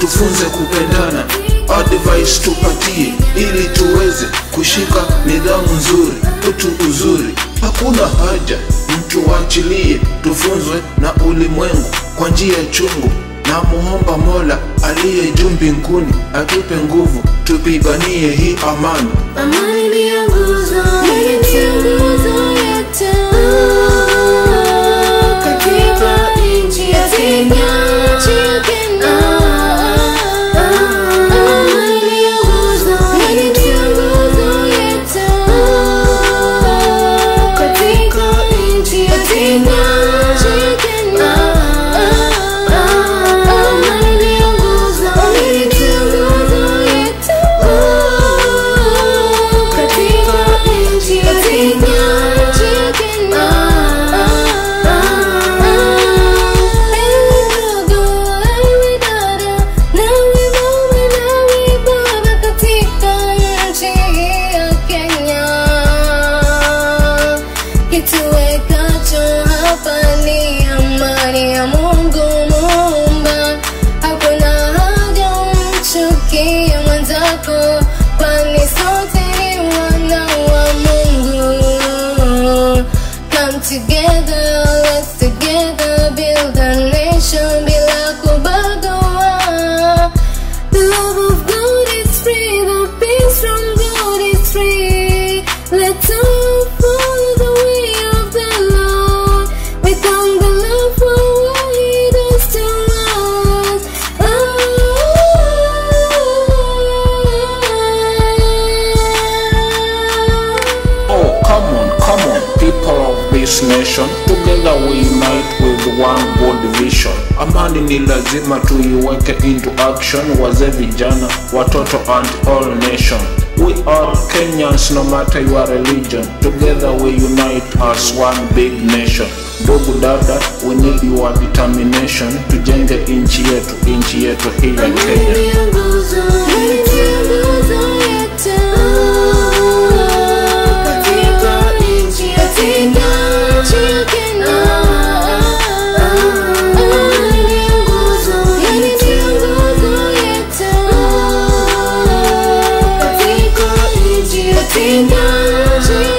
tufunze kupendana, advice tupatie, ili tuweze kushika nidhamu nzuri, utu uzuri. Hakuna haja mtu waachilie, tufunzwe na ulimwengu kwa njia chungu na muomba Mola aliye juu mbinguni atupe nguvu, tupiganie hii amani. Amani ndiyo nguzo yetu katika nchi ya Kenya. Amani ndiyo nguzo yetu katika nchi ya Kenya. Amani ndiyo nguzo yetu katika nchi ya Kenya. Ewe ndugu, ewe dada, nawe mama, nawe baba katika nchi ya Kenya. Kituwekacho hapa ni amani ya Mungu Muumba. Hakuna haja umchukie mwenzako, kwani sote ni wana wa Mungu. Come together, let's together build a nation bila kubagua. The love of God is free, the peace from God is free. Let's all follow the way of the Lord. We thank the Lord for what He does to us. Oh. Oh, come on, come on, people of this nation, together we unite with one good vision. Amani ni lazima tuiweke into action, wazee, vijana, watoto and all nation. We are Kenyans no matter your religion. Together we unite as one big nation. Ndugu dada, we need your determination. Tujenge nchi yetu, nchi yetu hii ya Kenya. Kenya.